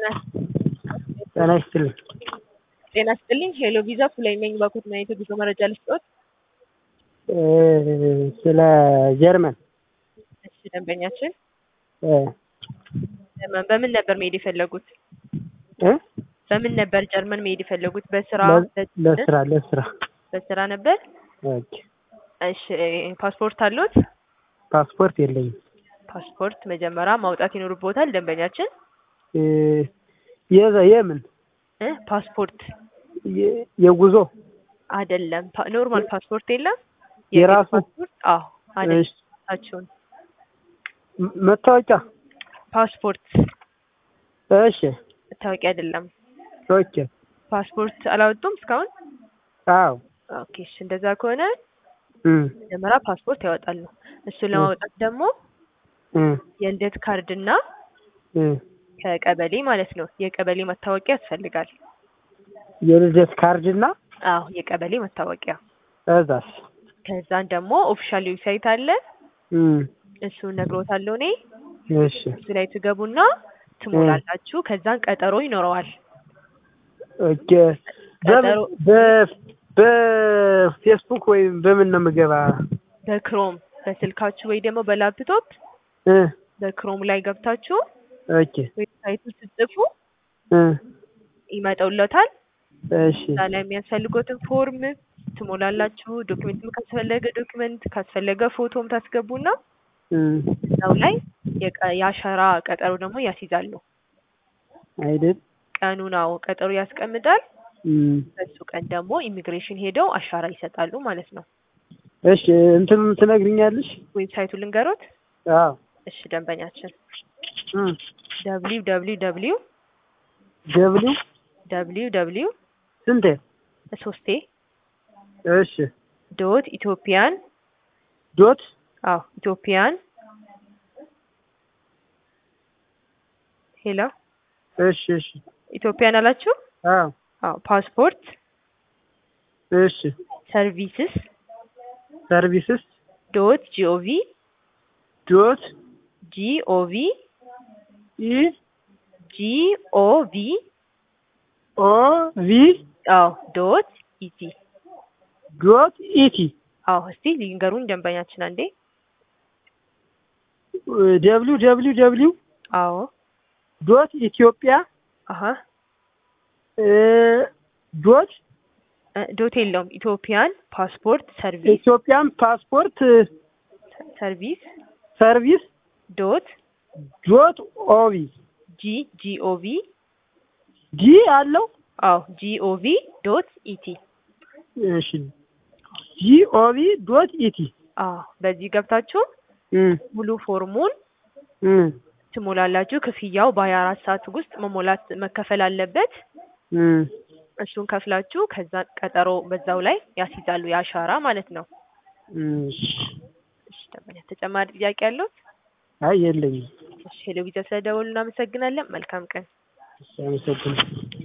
ጤና ጤና ይስጥልኝ። ጤና ይስጥልኝ። ሄሎ ቪዛ ፉላይ ነኝ። ባኮት ናይቶ ጉዞ መረጃ ልስጦት። ስለ ጀርመን እሺ፣ ደንበኛችን እ ጀርመን በምን ነበር መሄድ የፈለጉት? እ በምን ነበር ጀርመን መሄድ የፈለጉት? በስራ ለ- ለስራ ለስራ በስራ ነበር። ኦኬ። እሺ፣ ፓስፖርት አለዎት? ፓስፖርት የለኝም። ፓስፖርት መጀመሪያ ማውጣት ይኖርቦታል ደንበኛችን እ የዘ የምን እ ፓስፖርት የ- የጉዞ አይደለም። ፓ- ኖርማል ፓስፖርት የለም። የራሱ? ፓስፖርት አዎ፣ አይደለም። እሺ፣ ታችሁን ም- መታወቂያ ፓስፖርት እሺ፣ መታወቂያ አይደለም። ኦኬ። ፓስፖርት አላወጡም እስካሁን? አዎ ኦኬ፣ እሺ እንደዛ ከሆነ እ መጀመሪያ ፓስፖርት ያወጣሉ። እሱን ለማውጣት ደግሞ እ የልደት ካርድ እና እ ከቀበሌ ማለት ነው የቀበሌ መታወቂያ ያስፈልጋል። የልደት ካርድና አዎ የቀበሌ መታወቂያ። እዛስ ከዛን ደግሞ ኦፊሻል ዌብሳይት አለ እ እሱን ነግሮታለሁ እኔ። እሺ እሱ ላይ ትገቡና ትሞላላችሁ። ከዛን ቀጠሮ ይኖረዋል። ኦኬ። በምን ቀጠሮ- በ- በፌስቡክ ወይም በምን ነው የምገባ? በክሮም በስልካችሁ ወይ ደግሞ በላፕቶፕ እ በክሮም ላይ ገብታችሁ ኦኬ ዌብሳይቱን ስትጽፉ እ ይመጣውለታል። እሺ እዛ ላይ የሚያስፈልጉትን ፎርም ትሞላላችሁ። ዶክመንትም ካስፈለገ ዶክመንት ካስፈለገ ፎቶም ታስገቡና እ እዛው ላይ የቀ- የአሻራ ቀጠሮ ደግሞ ያስይዛሉ። አይደል ቀኑ ነው ቀጠሮ ያስቀምጣል። እ በሱ ቀን ደግሞ ኢሚግሬሽን ሄደው አሻራ ይሰጣሉ ማለት ነው። እሺ እንትኑን ትነግሪኛለሽ? ዌብሳይቱ ልንገሮት። አዎ እሺ ደንበኛችን እ ደብሊው ደብሊው ደብሊው ደብሊው ደብሊው ደብሊው ስንቴ? ሶስቴ እሺ ዶት ኢትዮጵያን ዶት አዎ ኢትዮጵያን ሄሎ እሺ እሺ ኢትዮጵያን አላችሁ? አዎ አዎ ፓስፖርት እሺ ሰርቪስስ ሰርቪስስ ዶት ጂኦቪ ዶት ጂኦቪ ኢ ጂኦቪ ኦ ቪ አዎ ዶት ኢቲ ዶት ኢቲ አዎ እስቲ ሊንገሩኝ ደንበኛችን አንዴ ደብሊው ደብሊው ደብሊው አዎ ዶት ኢትዮጵያ አሀ እ ዶት እ ዶት የለውም ኢትዮጵያን ፓስፖርት ሰርቪስ ኢትዮጵያን ፓስፖርት ሰርቪስ ሰርቪስ ዶት ዶት ኦቪ ጂ ጂኦቪ ዲ አለው አዎ ጂኦቪ ዶት ኢቲ እሺ ጂኦቪ ዶት ኢቲ አዎ በዚህ ገብታችሁ እ ሙሉ ፎርሙን እ ትሞላላችሁ። ክፍያው በሀያ አራት ሰዓት ውስጥ መሞላት መከፈል አለበት። እ እሱን ከፍላችሁ ከዛ ቀጠሮ በዛው ላይ ያስይዛሉ የአሻራ ማለት ነው። እሺ እሺ ደንበኛ ተጨማሪ ጥያቄ ያለው? አይ የለኝም። እሺ ሄሎ ቪዛ ስለደወሉ እናመሰግናለን። መልካም ቀን። እሺ አመሰግናለሁ።